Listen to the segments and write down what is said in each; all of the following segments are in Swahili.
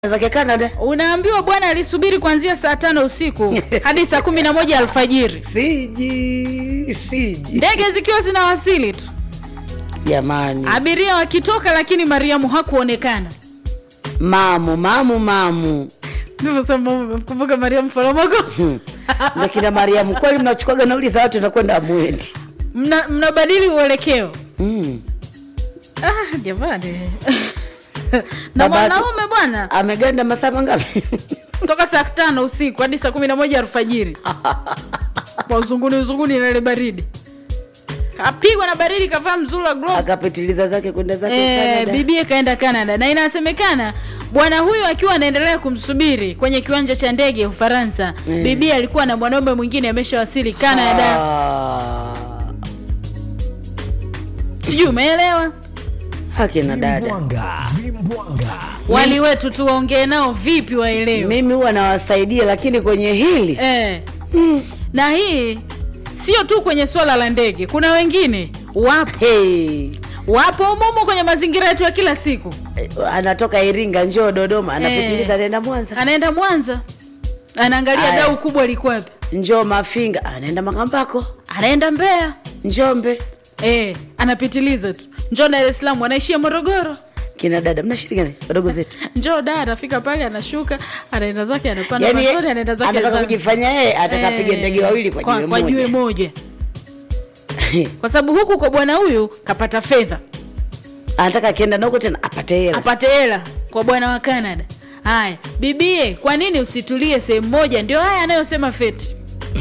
zake Canada. unaambiwa bwana alisubiri kuanzia saa tano usiku hadi saa kumi na moja alfajiri Siji, siji. ndege zikiwa zinawasili tu Jamani. abiria wakitoka lakini mariamu hakuonekana Mamu, mamu, mamu. kumbuka mariamu foromoko Na kina Mariamu kweli mnachukuaga nauli za watu nakwenda amwendi. Mna- mnabadili uelekeo Mm. ah, jamani na Babati- mwanaume bwana Ameganda masaa mangapi? toka saa tano usiku hadi saa kumi na moja alfajiri kwa uzunguni uzunguni na ile baridi kapigwa na baridi kavaa mzula gloves Akapitiliza zake kwenda zake eh, Canada. bibie kaenda canada na inasemekana bwana huyu akiwa anaendelea kumsubiri kwenye kiwanja cha ndege ufaransa Mm. bibie alikuwa na mwanaume mwingine ameshawasili canada Ah. sijui umeelewa Akina dada. Vimbwanga, vimbwanga. wali wetu tuwaongee nao vipi waelewe Mimi huwa nawasaidia lakini kwenye hili eh. na hii sio tu kwenye swala la ndege kuna wengine wapo hey. wapo umumu kwenye mazingira yetu ya kila siku Eh, anatoka Iringa njoo Dodoma anapitiliza Eh. anaenda Mwanza anaenda mwanza anaangalia Aya. dau kubwa likwepe njoo Mafinga anaenda Makambako anaenda mbeya Njombe eh, anapitiliza tu njoo dar es salaam anaishia morogoro kina dada mnashirikana wadogo zetu njoo da anafika pale anashuka anaenda zake anapanda yani matoni anaenda zake anataka Zanzibar. kujifanya yeye atakapiga Eh, ndege wawili kwa jiwe kwa jiwe moja moja kwa sababu huku kwa bwana huyu kapata fedha anataka akienda na huko tena apate hela apate hela kwa bwana wa canada haya bibie kwa nini usitulie sehemu moja ndio haya anayosema feti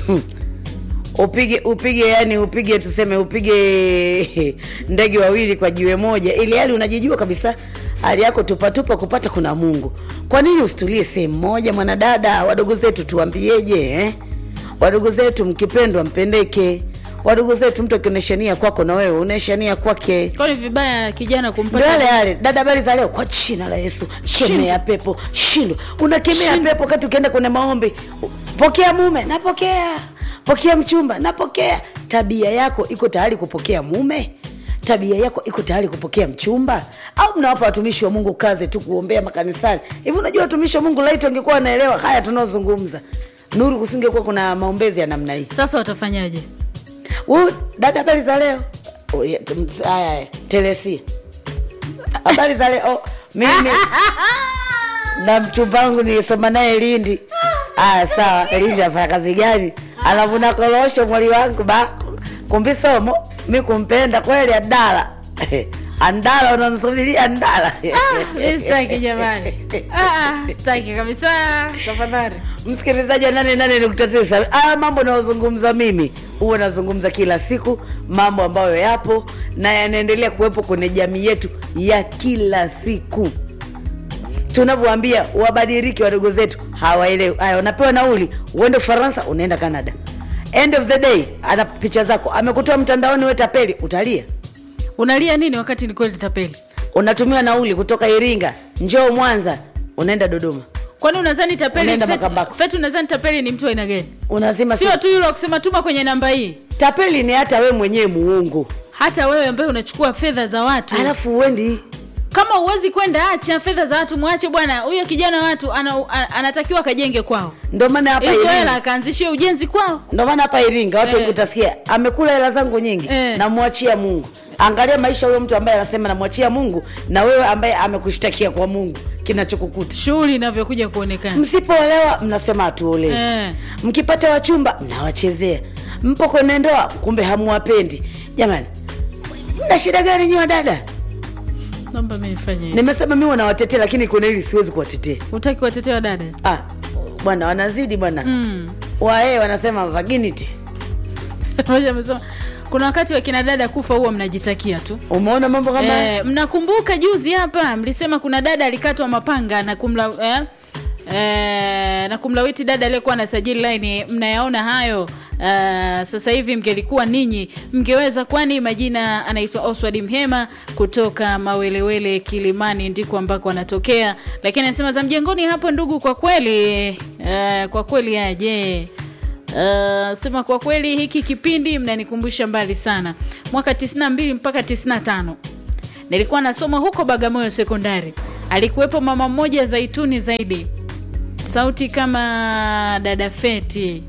upige upige yani upige tuseme upige ndege wawili kwa jiwe moja ili hali unajijua kabisa hali yako tupatupa kupata kuna mungu kwa nini usitulie sehemu moja mwanadada wadogo zetu tuwambieje eh? wadogo zetu mkipendwa mpendeke wadogo zetu mtu akioneshania kwako na wewe unaeshania kwake kwani vibaya kijana ndio kumpata yale yale dada habari za leo kwa jina la yesu kemea pepo shindwa unakemea Shindwa. pepo kati ukienda kwenye maombi pokea mume napokea pokea mchumba napokea tabia yako iko tayari kupokea mume tabia yako iko tayari kupokea mchumba au mnawapa watumishi wa mungu kazi tu kuombea makanisani hivi unajua watumishi wa mungu laiti wangekuwa wanaelewa haya tunaozungumza nuru kusingekuwa kuna maombezi ya namna hii sasa watafanyaje Huyu dada, habari za leo? Oh, yeah, tum- haya, haya, Telesia, habari za leo? Oh, mimi na mchumba wangu nilisoma naye Lindi. Aya, sawa. Lindi afanya kazi gani? Anavuna korosho mwali wangu ba kumbi somo mi kumpenda kweli Andala Andala, unanisubiria Andala Mimi sitaki jamani Ah, ah, sitaki kabisa tafadhali msikilizaji wa nane nane nukta tisa haya mambo nayozungumza mimi huwa nazungumza kila siku mambo ambayo yapo na yanaendelea kuwepo kwenye jamii yetu ya kila siku tunavyoambia wabadiliki wadogo zetu hawaelewi haya unapewa nauli uende ufaransa unaenda canada end of the day ana picha zako amekutoa mtandaoni we tapeli utalia unalia nini wakati ni kweli tapeli unatumiwa nauli kutoka iringa njoo mwanza unaenda dodoma kwani unadhani tapeli Unaenda Fetu- Makambako. fetu unadhani tapeli ni mtu wa aina gani unazima sio tu yule wa kusema tuma kwenye namba hii tapeli ni hata we mwenyewe muungu hata wewe ambaye unachukua fedha za watu alafu uendi kama uwezi kwenda acha fedha za watu mwache bwana huyo kijana wa watu ana, a- anatakiwa akajenge kwao ndo maana hapa hizo hela Iringa, akaanzishie ujenzi kwao ndo maana hapa Iringa watu Eh. wengi utasikia amekula hela zangu nyingi Eh. namwachia Mungu. Angalia maisha huyo mtu ambaye anasema namwachia Mungu na wewe ambaye amekushtakia kwa Mungu, kinachokukuta shughuli inavyokuja kuonekana msipoolewa mnasema hatuolewi Eh. mkipata wachumba mnawachezea mpo kwenye ndoa kumbe hamuwapendi jamani mna shida gani nyiwa dada naomba mi nifanye hivi. nimesema mi wanawatetea lakini kuna hili siwezi kuwatetea utaki watetea dada ah, bwana wanazidi bwana mm. waee wanasema virginity Mmoja amesema kuna wakati wakina dada kufa huwa mnajitakia tu umeona mambo kama haya? Eh, mnakumbuka juzi hapa mlisema kuna dada alikatwa mapanga na kumla eh, eh, na kumlawiti dada aliyekuwa anasajili laini mnayaona hayo Uh, sasa hivi mngelikuwa ninyi mngeweza kwani majina anaitwa oswald mhema kutoka mawelewele kilimani ndiko ambako anatokea lakini anasema za mjengoni hapo ndugu kwa kweli uh, kwa kweli aje Uh, sema kwa kweli hiki kipindi mnanikumbusha mbali sana mwaka 92 mpaka 95 nilikuwa nasoma huko bagamoyo sekondari alikuwepo mama mmoja zaituni zaidi sauti kama dada feti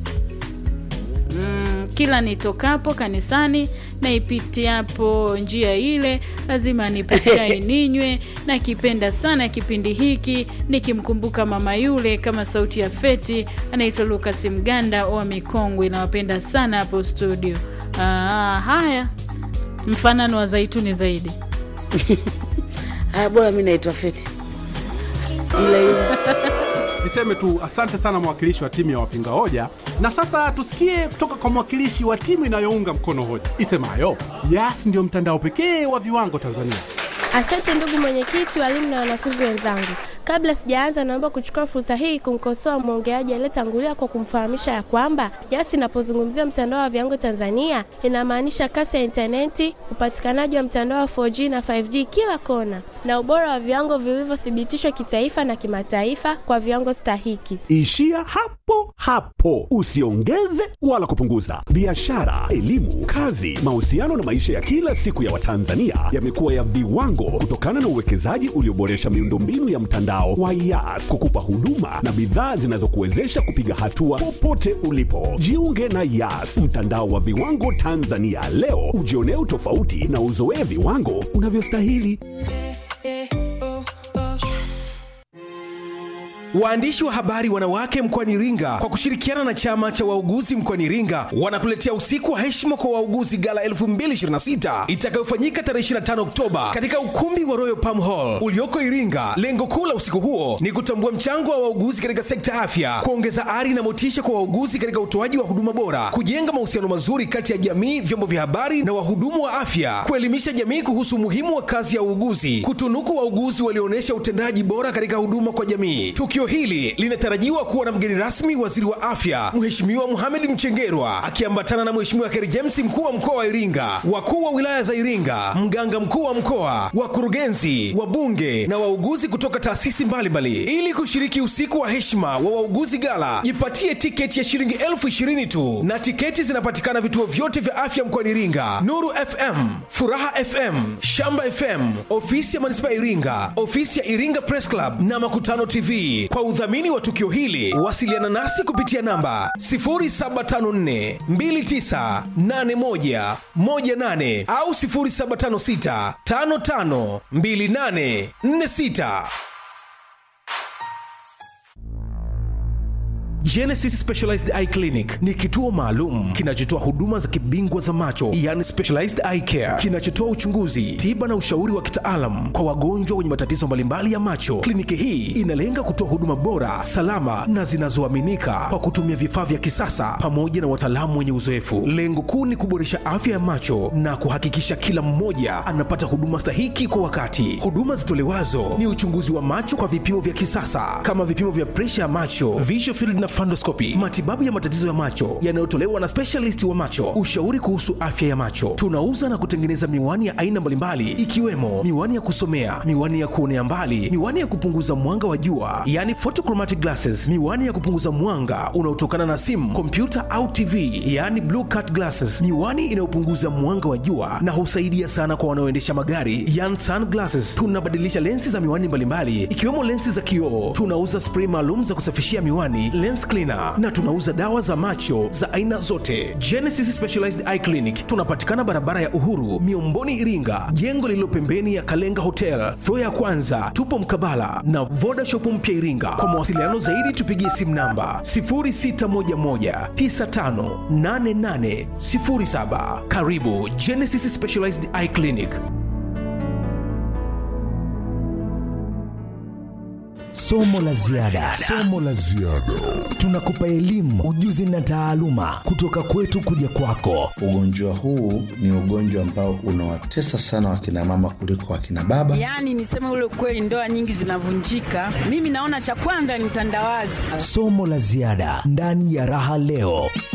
mm, kila nitokapo kanisani naipitiapo njia ile lazima nipe chai ninywe nakipenda sana kipindi hiki nikimkumbuka mama yule kama sauti ya feti anaitwa lukas mganda wa mikongwe nawapenda sana hapo studio Aa, haya mfanano wa zaituni zaidi haya bora mi naitwa feti ila hiyo Niseme tu asante sana mwakilishi wa timu ya wapinga hoja, na sasa tusikie kutoka kwa mwakilishi wa timu inayounga mkono hoja isemayo Yas ndio mtandao pekee wa viwango Tanzania. Asante ndugu mwenyekiti, walimu na wanafunzi wenzangu. Kabla sijaanza, naomba kuchukua fursa hii kumkosoa mwongeaji aliyetangulia kwa kumfahamisha ya kwamba Yas inapozungumzia mtandao wa viwango Tanzania inamaanisha kasi ya intaneti, upatikanaji wa mtandao wa 4G na 5G kila kona, na ubora wa viwango vilivyothibitishwa kitaifa na kimataifa kwa viwango stahiki. Ishia hapo hapo, usiongeze wala kupunguza. Biashara, elimu, kazi, mahusiano na maisha ya kila siku ya Watanzania yamekuwa ya viwango kutokana na uwekezaji ulioboresha miundombinu ya mtandao wa Yas kukupa huduma na bidhaa zinazokuwezesha kupiga hatua popote ulipo. Jiunge na Yas, mtandao wa viwango Tanzania leo, ujionee utofauti na uzoee viwango unavyostahili. Waandishi wa habari wanawake mkoani Iringa kwa kushirikiana na chama cha wauguzi mkoani Iringa wanakuletea usiku wa heshima kwa wauguzi gala 2026 itakayofanyika tarehe 25 Oktoba katika ukumbi wa Royal Palm Hall ulioko Iringa. Lengo kuu la usiku huo ni kutambua mchango wa wauguzi katika sekta afya, kuongeza ari na motisha kwa wauguzi katika utoaji wa huduma bora, kujenga mahusiano mazuri kati ya jamii, vyombo vya habari na wahudumu wa afya, kuelimisha jamii kuhusu umuhimu wa kazi ya uuguzi, kutunuku wauguzi walioonyesha utendaji bora katika huduma kwa jamii. Tukio hili linatarajiwa kuwa na mgeni rasmi waziri wa afya Mheshimiwa Mohamed Mchengerwa akiambatana na Mheshimiwa Kheri James mkuu wa mkoa wa Iringa, wakuu wa wilaya za Iringa, mganga mkuu wa mkoa, wakurugenzi, wabunge na wauguzi kutoka taasisi mbalimbali. Ili kushiriki usiku wa heshima wa wauguzi gala, jipatie tiketi ya shilingi elfu ishirini tu, na tiketi zinapatikana vituo vyote vya afya mkoani Iringa: Nuru FM, Furaha FM, Shamba FM, ofisi ya manispaa ya Iringa, ofisi ya Iringa Press Club na Makutano TV. Kwa udhamini wa tukio hili, wasiliana nasi kupitia namba 0754 2981 18 au 0756 55 28 46. Genesis Specialized Eye Clinic ni kituo maalum kinachotoa huduma za kibingwa za macho, yani specialized eye care, kinachotoa uchunguzi, tiba na ushauri wa kitaalam kwa wagonjwa wenye matatizo mbalimbali ya macho. Kliniki hii inalenga kutoa huduma bora, salama na zinazoaminika kwa kutumia vifaa vya kisasa pamoja na wataalamu wenye uzoefu. Lengo kuu ni kuboresha afya ya macho na kuhakikisha kila mmoja anapata huduma stahiki kwa wakati. Huduma zitolewazo ni uchunguzi wa macho kwa vipimo vya kisasa kama vipimo vya presha ya macho, visual field na fundoscopy, matibabu ya matatizo ya macho yanayotolewa na specialist wa macho, ushauri kuhusu afya ya macho. Tunauza na kutengeneza miwani ya aina mbalimbali ikiwemo miwani ya kusomea, miwani ya kuonea mbali, miwani ya kupunguza mwanga wa jua, yani photochromatic glasses, miwani ya kupunguza mwanga unaotokana na simu, kompyuta au TV, yani blue cut glasses, miwani inayopunguza mwanga wa jua na husaidia sana kwa wanaoendesha magari, yani sunglasses. Tunabadilisha lensi za miwani mbalimbali ikiwemo lensi za kioo. Tunauza spray maalum za kusafishia miwani, lens cleaner na tunauza dawa za macho za aina zote. Genesis Specialized Eye Clinic tunapatikana barabara ya Uhuru, Miomboni, Iringa, jengo lililo pembeni ya Kalenga Hotel, floor ya kwanza. Tupo mkabala na Voda Shop mpya Iringa. Kwa mawasiliano zaidi tupigie simu namba 0611958807. Karibu Genesis Specialized Eye Clinic. Somo la ziada. Somo la ziada. Tunakupa elimu, ujuzi na taaluma kutoka kwetu kuja kwako. Ugonjwa huu ni ugonjwa ambao unawatesa sana wakina mama kuliko wakina baba. Yaani niseme ule kweli, ndoa nyingi zinavunjika. Mimi naona cha kwanza ni utandawazi. Somo la ziada ndani ya Raha Leo.